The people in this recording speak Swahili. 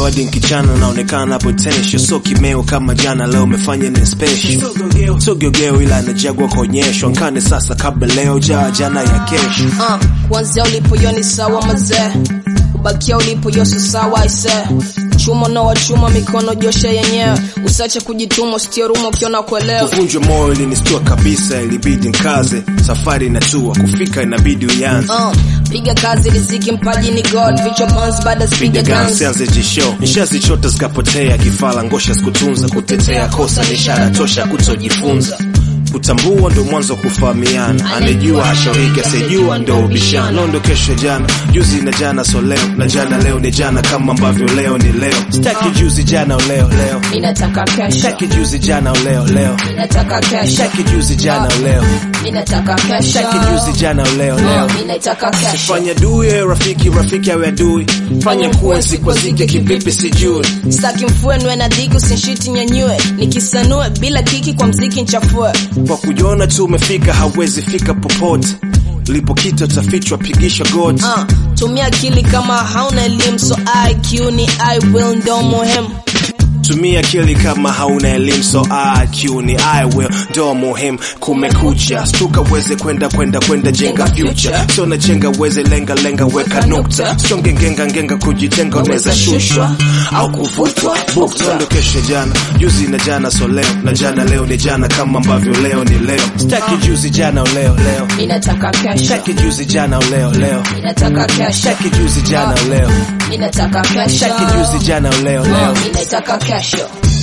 hadi nkichana naonekana potential so kimeo kama jana leo umefanya ni special so gyogeo ila najagwa kuonyeshwa nkane sasa kabla leo jaa jana ya kesho uh, kuanzia ulipo yo ni sawa mazee kubakia ulipo yo si sawa aise chuma na wachuma mikono josha yenyewe usache kujituma usitie ruma ukiona kuelewa kuvunjwa moyo ilinistua kabisa ilibidi nkaze safari inatua kufika inabidi uyanze uh, piga kazi riziki mpaji ni god vichwa pans baada piga spiga guns guns sianze jisho nishazichota zikapotea kifala ngosha sikutunza kutetea kosa ni ishara tosha kutojifunza kutambua ndo mwanzo wa kufahamiana anejua hashauriki asijua ndo ubishano ndo kesho jana juzi na jana so leo na jana leo ni jana kama ambavyo leo ni leo staki juzi jana leo leo minataka kesho staki juzi jana leo leo minataka kesho staki juzi jana leo minataka kesho staki juzi jana leo leo minataka kesho fanya dui ewe rafiki rafiki awe adui fanya kuwe sikwazike kivipi sijui staki mfue nwe na dhiki usinshiti nyanyue nikisanue bila kiki kwa mziki nchafue kwa kujiona tu umefika hauwezi fika popote lipokita utafichwa pigisha goti uh, tumia akili kama hauna elimu so iq ni i will ndo muhimu tumia akili kama hauna elimu so IQ ni I will ndo muhimu kumekucha stuka uweze kwenda kwenda kwenda jenga future so na jenga uweze lenga lenga weka nukta songe ngenga ngenga kujitenga unaweza shushwa au kuvutwa bukta ndo kesho jana juzi na jana so leo na jana leo ni jana kama ambavyo leo ni leo staki juzi jana leo leo minataka kesho staki juzi jana leo leo minataka kesho staki juzi jana leo minataka kesho staki juzi jana leo leo minataka kesho